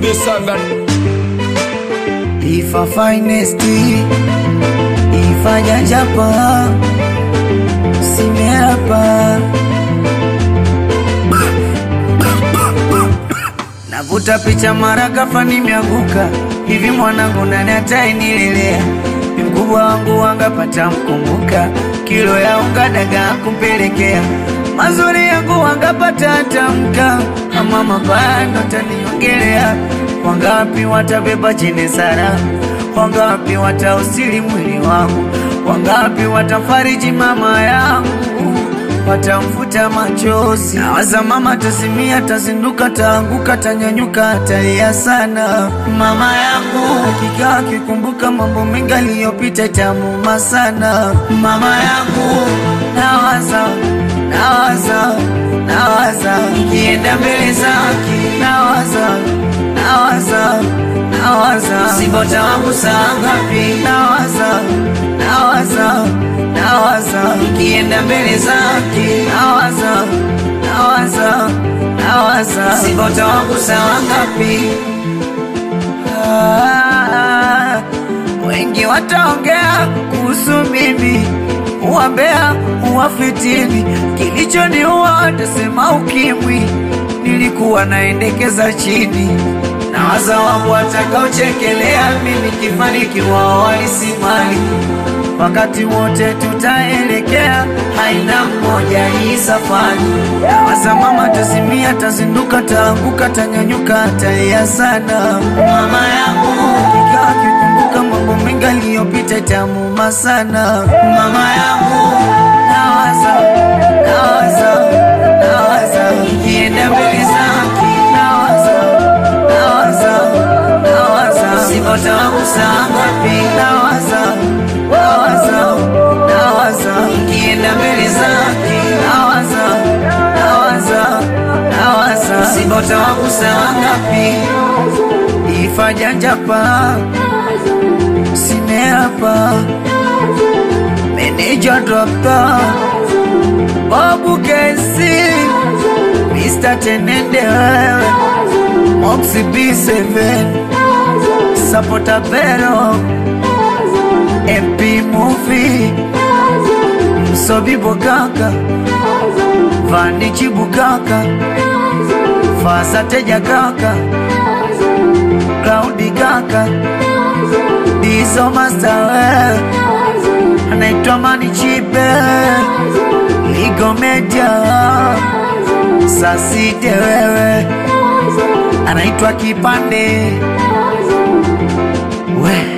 B7 Ifa finest Ifa jajapa Simeapa Navuta picha mara ghafla nimeanguka hivi, mwanangu nani atainilelea? Ni mkubwa wangu wangapata mkumbuka, kilo ya unga dagaa kumpelekea, mazuri yangu wangapata tamka, ama mabaya ndo taniongelea. Wangapi watabeba chene sara, wangapi watausili mwili wangu, wangapi watafariji mama yangu watamfuta machozi. Nawaza mama tasimia, tazinduka, taanguka, tanyanyuka, talia sana. Mama yangu hakika akikumbuka mambo mengi aliyopita, itamuma sana. Mama yangu nawaza, nawaza, nawaza ikienda mbele zake, nawaza, nawaza, nawaza sibota wangu saa ngapi, nawaza, nawaza nawaza ikienda mbele zake, nawaza nawaza nawaza sibota wangu sawa ngapi? Ah, wengi wataongea kuhusu mimi, uwambea uwafitini, kilichoniua watasema ukimwi, nilikuwa naendekeza chini nawaza wangu watakaochekelea mimi kifanikiwa walisimali wakati wote tutaelekea, haina mmoja hii safari. Nawaza mama tazimia, tazinduka, taanguka, tanyanyuka, talia sana. Mama yangu hakika akikumbuka mambo mengi aliyopita, itamuma sana. Mama yangu nawaza, nawaza, nawaza ikienda mbele zake, nawaza, nawaza, nawaza sibota wangu saa ngapi, nawaza nawaza nawaza ikienda mbele zake nawaza nawaza nawaza sibota wangu saa ngapi ifa janjapa simeapa meneja dokta babu kesi Mr. Tenende wewe Moxie B7 Sapota Vero MP Movie Msobi Bogaka Vanichi Bugaka Fasa Teja Kaka Cloudy Kaka Dizo Master wewe Anaitwa Mani Chipe Ligo Media Sasite wewe Anaitwa Kipande we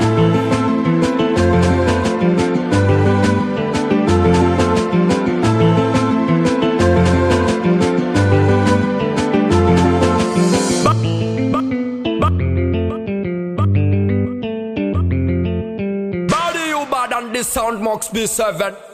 Body you bad and the sound Mox B7